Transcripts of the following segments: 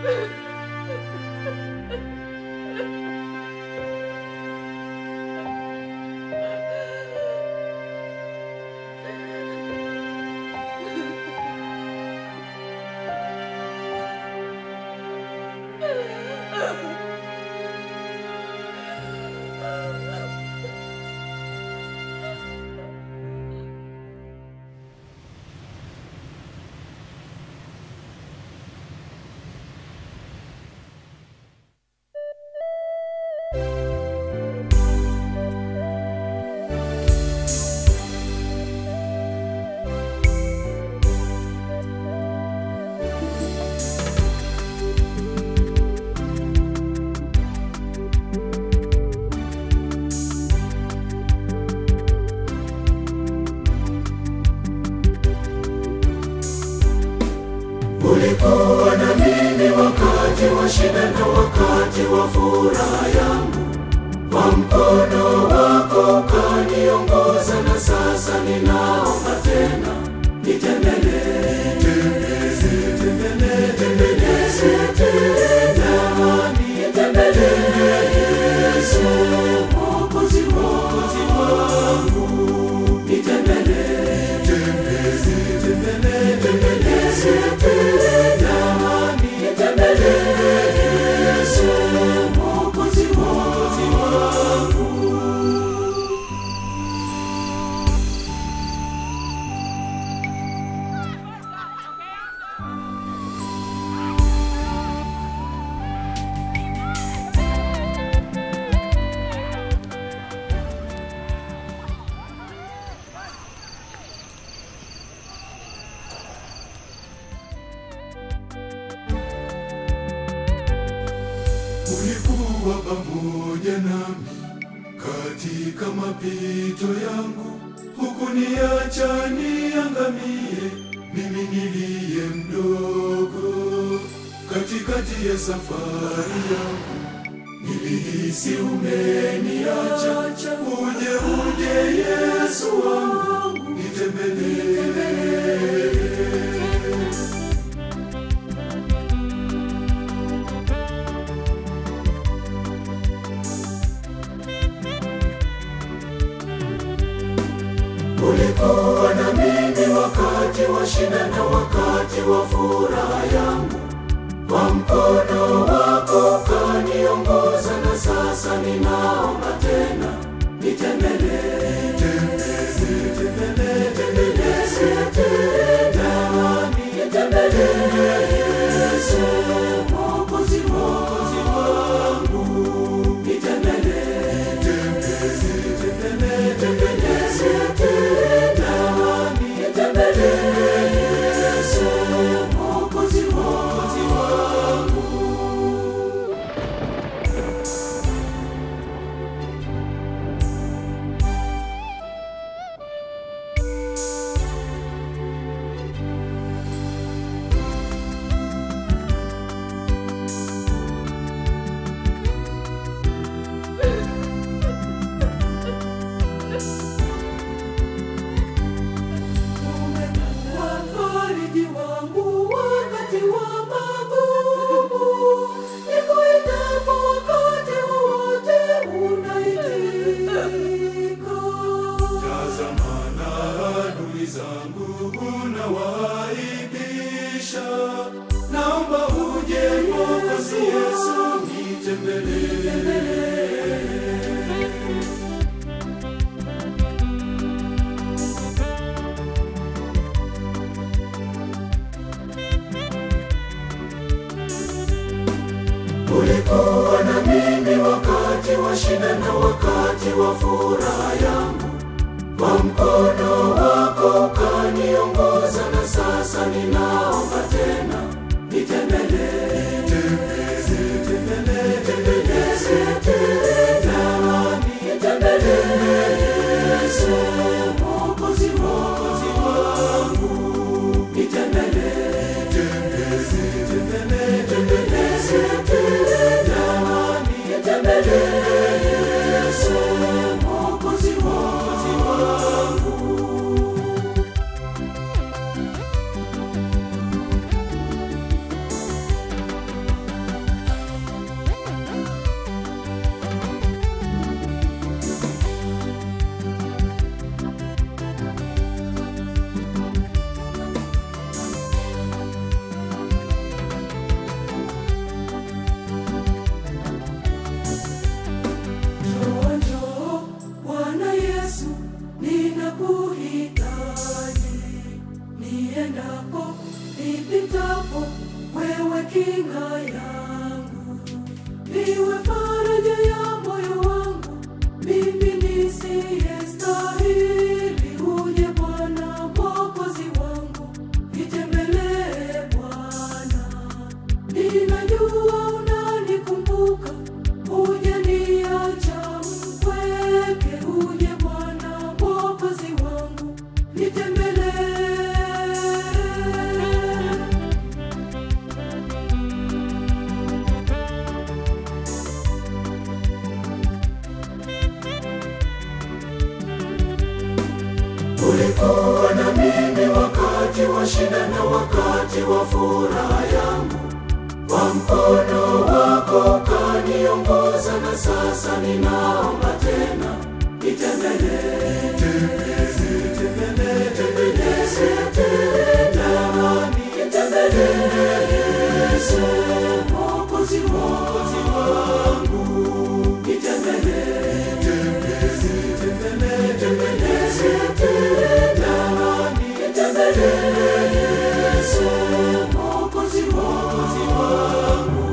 Ulikuwa na mimi wakati wa shida na wakati wa furaha yangu, kwa mkono wako ukaniongoza, na sasa ninaomba tena, nitembelee, nitembelee, nitembelee tena, nitembelee Yesu, Mwokozi wangu, nitembelee, nitembelee, nitembelee tena, nitembelee Yesu, Mwokozi wangu. Ulikuwa pamoja nami katika mapito yangu, hukuniacha niangamie, mimi niliye mdogo. Katikati ya safari yangu nilihisi umeniacha, uje uje Yesu wangu, nitembelee. Ulikuwa na mimi wakati wa shida na wakati wa furaha yangu, kwa mkono wako ukaniongoza, na sasa ninaomba tena, nitembelee, nitembelee, nitembelee tena, nitembelee Yesu, Mwokozi wangu, nitembelee, nitembelee, nitembelee tena, nitembelee Yesu, Mwokozi wangu. Umekuwa mfariji wangu wakati wa magumu, nikuitapo wakati wowote unaitika. Tazama na adui zangu unawaaibisha, naomba uje Mwokozi Yesu, nitembelee. Ulikuwa na mimi wakati wa shida na wakati wa furaha yangu, kwa mkono wako ukaniongoza, na sasa ninaomba tena, nitembelee, nitembelee, nitembelee tena, nitembelee Yesu, Mwokozi wangu, nitembelee, nitembelee, nitembelee tena, nitembelee Yesu, Mwokozi wangu. nipitapo, wewe kinga yangu, niwe faraja ya moyo wangu, mimi nisiyestahili. Uje Bwana Mwokozi wangu, nitembelee Bwana, ninajua unanikumbuka, hujaniacha mpweke. Uje Bwana Mwokozi wangu, nitembelee. Ulikuwa na mimi wakati wa shida na wakati wa furaha yangu, kwa mkono wako ukaniongoza, na sasa ninaomba tena, nitembelee, nitembelee, nitembelee tena, nitembelee Yesu, Mwokozi wangu, nitembelee, nitembelee, nitembelee tena, nitembelee Yesu, Mwokozi wangu.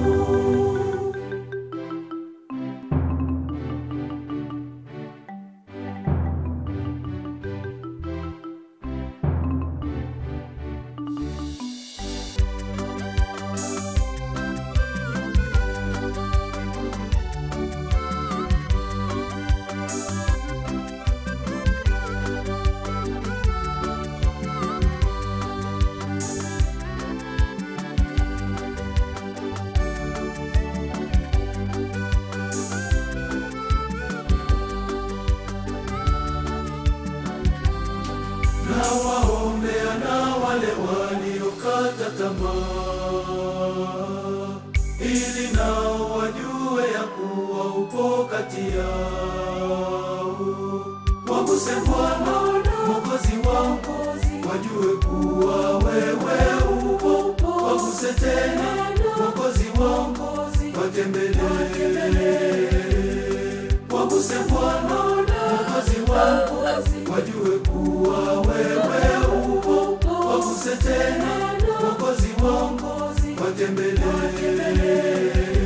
na waombea na wale waliokata tamaa, ili nao wajue ya kuwa upo kati yao. Waguse Bwana Mwokozi wangu, wajue kuwa wewe upo. Waguse tena Mwokozi wangu, watembelee. Waguse Bwana Mwokozi wangu, wajue kuwa wewe upo. Waguse tena Mwokozi wangu, watembelee.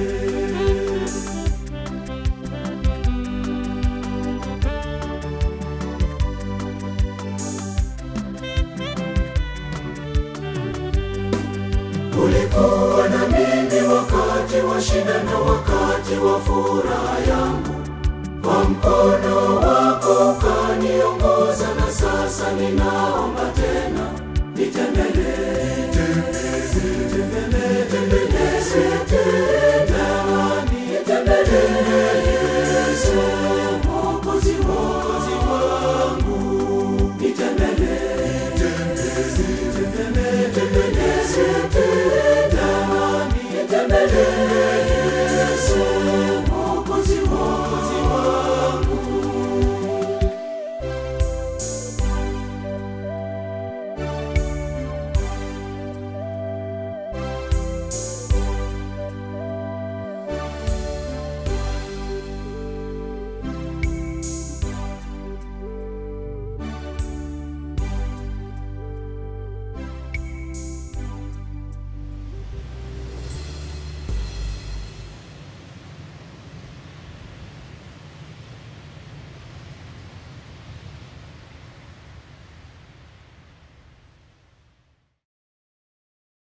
Ulikuwa na mimi wakati wa shida na wakati wa furaha yangu, kwa mkono wako ukaniongoza, na sasa ninaomba tena, nitembelee